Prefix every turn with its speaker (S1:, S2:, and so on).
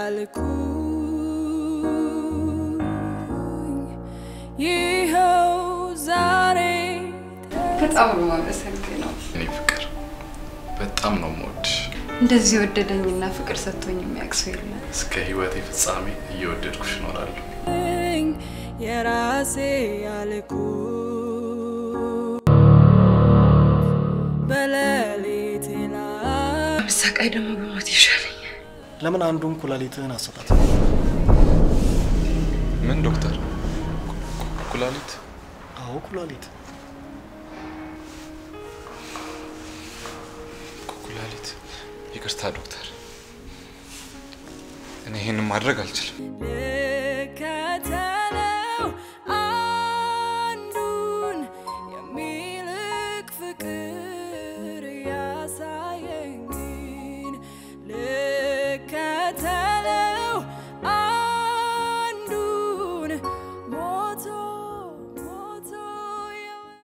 S1: ያልኩኝ ይኸው ዛሬ
S2: በጣም ነው የማመሰግነው።
S3: እኔ ፍቅር በጣም ነው የምወድሽ።
S2: እንደዚህ የወደደኝና ፍቅር ሰጥቶኝ የሚያውቅ ሰው የለም።
S3: እስከ ህይወቴ ፍጻሜ እየወደድኩሽ እኖራለሁ።
S1: የራሴ ያልኩ በሌሊት ላይ
S2: ብሳቃይ ደግሞ በሞት ይሻለኛል።
S4: ለምን አንዱን ኩላሊትህን አሰጣት?
S3: ምን ዶክተር? ኩላሊት?
S4: አዎ ኩላሊት።
S3: ኩላሊት? ይቅርታ ዶክተር፣ እኔ ይህንን ማድረግ አልችልም።
S1: ልከተለው